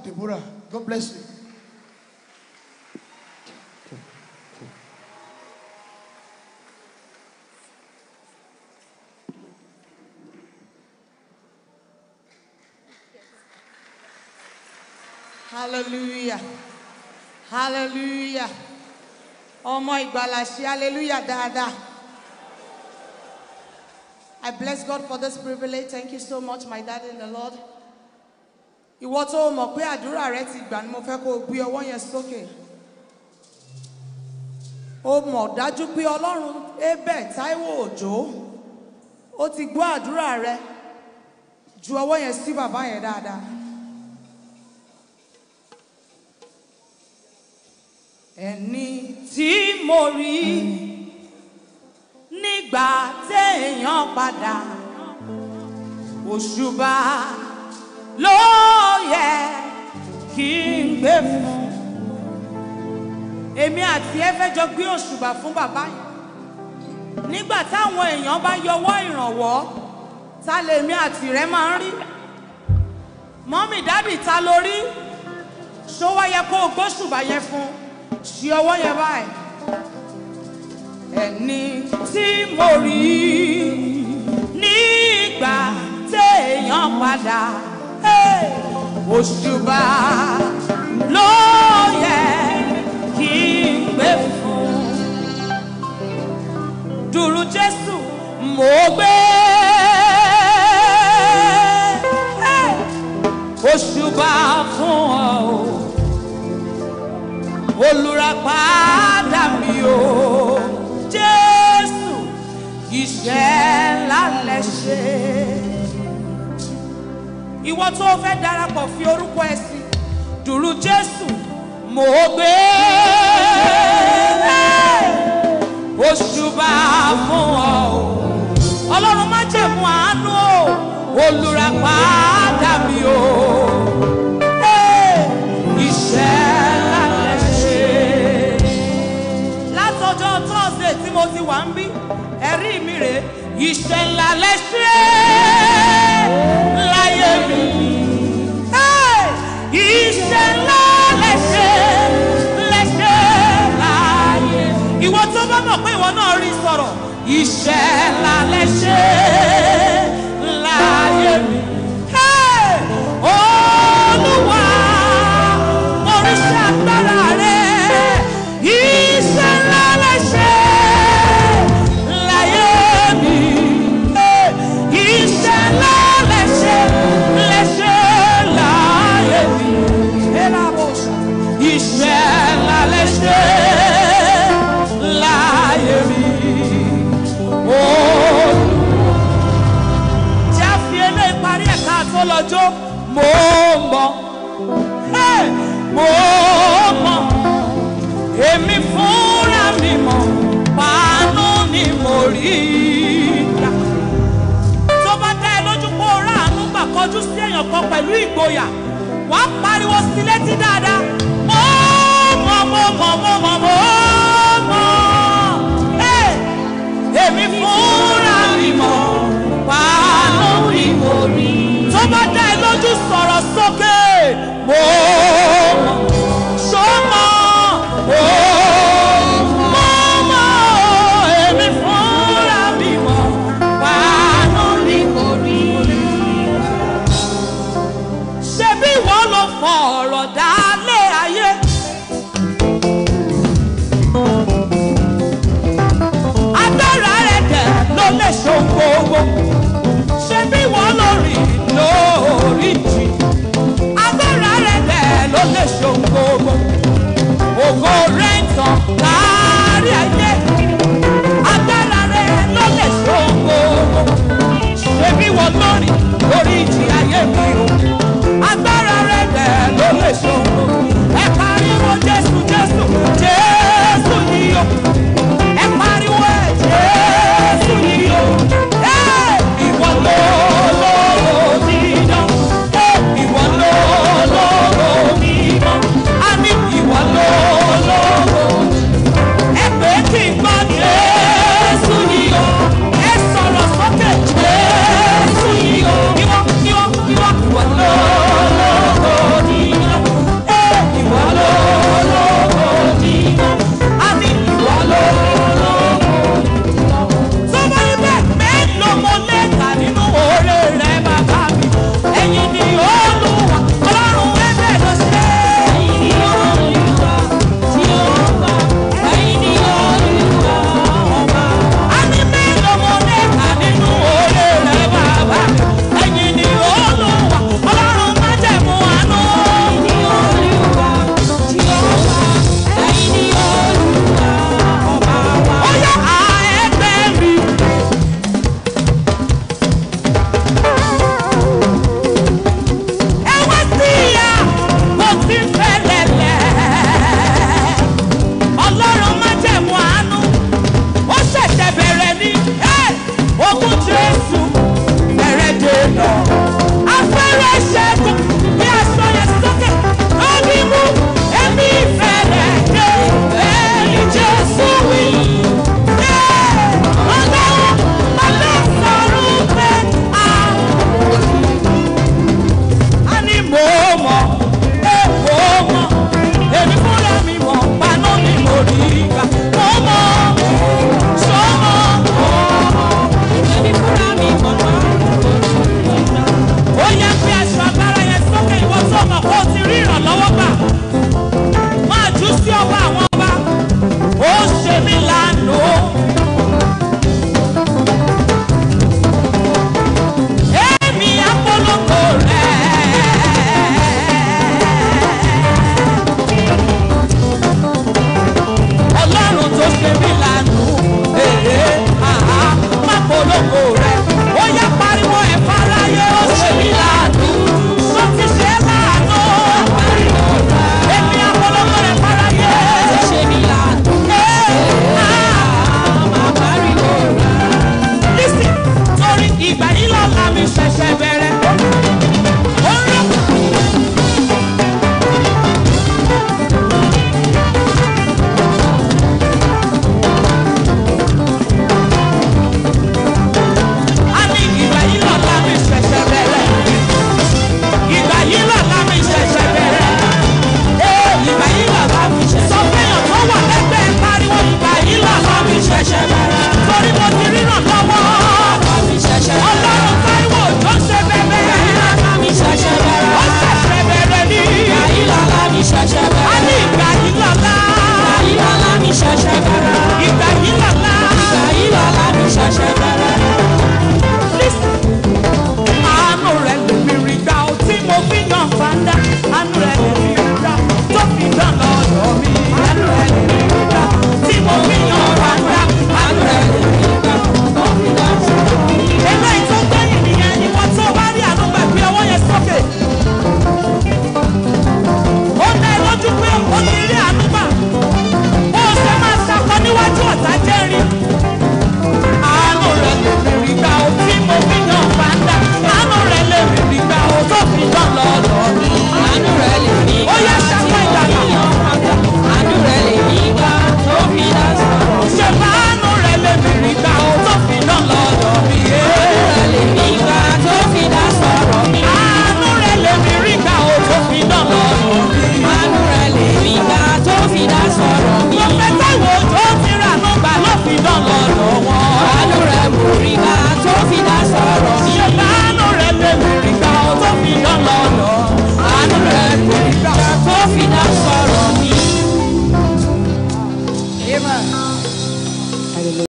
Deborah. God bless you. hallelujah hallelujah ọmọ ìgbàlà ṣe hallelujah dáadáa. I bless God for this privilege. Thank you so much, my daddy in the Lord. Ìwọ tó o mọ̀ pé àdúrà rẹ ti gbà ni mo fẹ́ kó o gbé ọwọ́ yẹn sókè. O mọ̀ dájú pé Ọlọ́run Abel Táíwò Òjó ó ti gbọ́ àdúrà rẹ ju ọwọ́ yẹn sí bàbá yẹn dáadáa. Ẹni tí mo rí nígbà téèyàn padà òṣùbà ló yẹ kí n gbé fún èmi àti ẹ fẹ́ jọ gbé òṣùbà fún bàbá yìí nígbà táwọn èèyàn bá yọwọ́ ìrànwọ́ ta lèmi àti rẹ máa ń rí mọ́mì dádì ta ló rí ṣó wá yẹ kó o gbóṣùbà yẹn fún ṣí ọwọ́ yẹn báyìí ẹni tí mo rí nígbà téèyàn padà hey, òṣùbà ló yẹ kí n gbé fún dùrù jésù mo gbé hey, òṣùbà fún ọ olùràpadà mi o jésù iṣẹ́ ńlá lẹ ṣe. ìwọ tó fẹ́ darapọ̀ fi orúkọ ẹ sí dùrù jésù mo gbé òṣùbà fún ọ o ọlọ́run má jẹ̀mú àánú o olùràpadà mi o iṣẹ́ ńlá lẹ ṣe látọjọ́ thursday tí mo ti wà ń bí ẹ̀rí mi rè é iṣẹ́ ńlá lẹ ṣe láyé mi Hey! iṣẹ́ ńlá lẹ ṣe lẹ ṣe láyé ìwọ tó bá mọ̀ pé ìwọ náà rí sọ̀rọ̀ iṣẹ́ ńlá lẹ ṣe láyé mi Hey! olúwa oríṣi agbára rẹ iṣẹ́ ńlá lẹ ṣe láyé mi iṣẹ́ ńlá lẹ ṣe lẹ ṣe láyé mi iṣẹ́ ńlá lẹ ṣe láyé mi tí a fi eléyìí parí ẹ̀ka tó lọ́jọ́ mo mọ̀ Hey! mo mọ̀ èmi fúnra mi mọ̀ pàánù ni mo rí gbà. tó bá dá ẹ lójú kó o ráàánú gbà kọjú sí èèyàn kan pẹ̀lú ìgboyà wàá pariwo sí létí dáadáa mo mọ̀ mo mọ̀ mo mọ̀ mo mọ̀ Hey! èmi fúnra mi mọ̀ pàánù ni mo rí. tó bá dá ẹ lójú sọ̀rọ̀ sókè mo mọ̀ sọ́mọ́ ó mọ́ èmi fúnra mi mọ̀ pàánù ni mo rí. ṣebí ìwọ ló fọ ọ̀rọ̀ dálé ayé. agbára rẹ̀ dẹ̀ ló lè ṣohun gbogbo. ṣebí ìwọ ló rìn lórí jì. agbára rẹ̀ dẹ̀ ló lè ṣohun gbogbo. ògo rẹ̀ ń tàn kárí ayé. agbára rẹ̀ ló lè ṣohun gbogbo. ṣebí ìwọ ló rìn lórí ìjì ayé mi o. agbára rẹ̀ dẹ̀ ló lè ṣohun gbogbo. ẹ pariwo jésù jésù jésù yìí o ẹ pariwo ẹ jésù yìí o ẹ ìwọ ló ló dídán ẹ Amen.